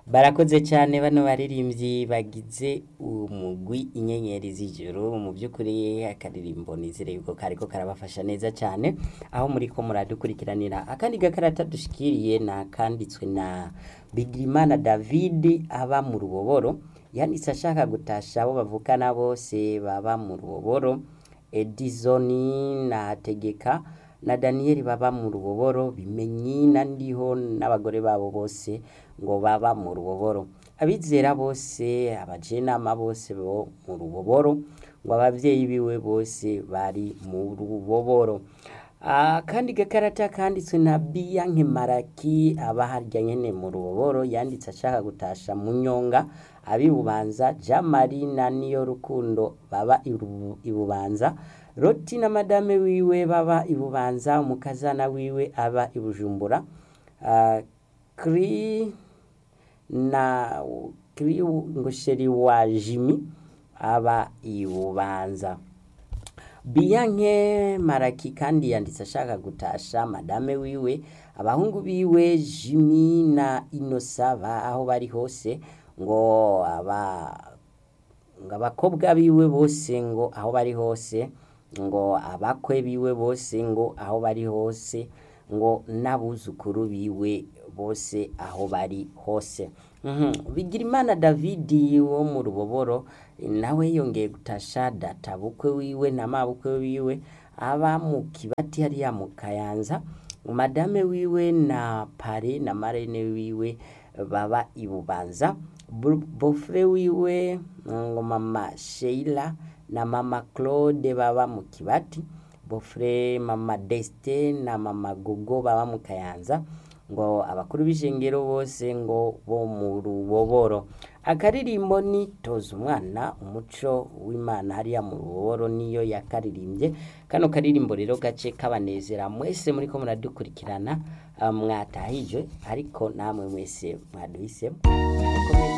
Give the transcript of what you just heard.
barakoze cyane bano baririmbyi bagize umugwi inyenyeri z'ijoro mu by'ukuri akaririmbo nizere yuko kariko karabafasha neza cyane aho muri ko muradukurikiranira akandi gakarata dushikiriye na kanditswe na Bigirimana David aba mu ruboboro yanditse ashaka gutasha abo bavukana bose baba mu ruboboro Edison na Tegeka na Daniel baba mu ruboboro bimenyi na ndiho n'abagore babo bose ngo baba mu ruboboro abizera bose abajenama bose bo mu ruboboro ngo abavyeyi biwe bose bari mu ruboboro akandi gakarata kanditswe na Biyanke Maraki aba harya nyene mu ruboboro yanditse ashaka gutasha mu nyonga abibubanza Jamari na niyo rukundo baba iru- ibubanza Roti na madame wiwe baba ibubanza umukazana wiwe aba ibujumbura uh, Kri na Kri ngosheri wa Jimi aba ibubanza Biyanke Maraki kandi yanditse ashaka gutasha madame wiwe abahungu biwe Jimmy na Inosa ba aho bari hose ngo aba ngo abakobwa biwe bose ngo aho bari hose ngo abakwe biwe bose ngo aho bari hose ngo n'abuzukuru biwe bose aho bari hose Mhm. Bigirimana David wo mu ruboboro nawe yongeye gutasha data bukwe wiwe na mabukwe wiwe aba mu kibati hariya mu kayanza madame wiwe na pare na marene wiwe baba ibubanza Bu- bofre wiwe ngo mama Sheila na mama Claude baba mu kibati bofre mama Destin na mama Gogo baba mu kayanza ngo abakuru b'ishengero bose ngo bo mu ruboboro akaririmbo ni toza umwana umuco w'imana hariya mu ruboboro niyo yakaririmbye kano karirimbo rero gace kabanezera mwese muriko muradukurikirana ah, mwatahije ariko namwe mwese mwaduhisemo Mukomeze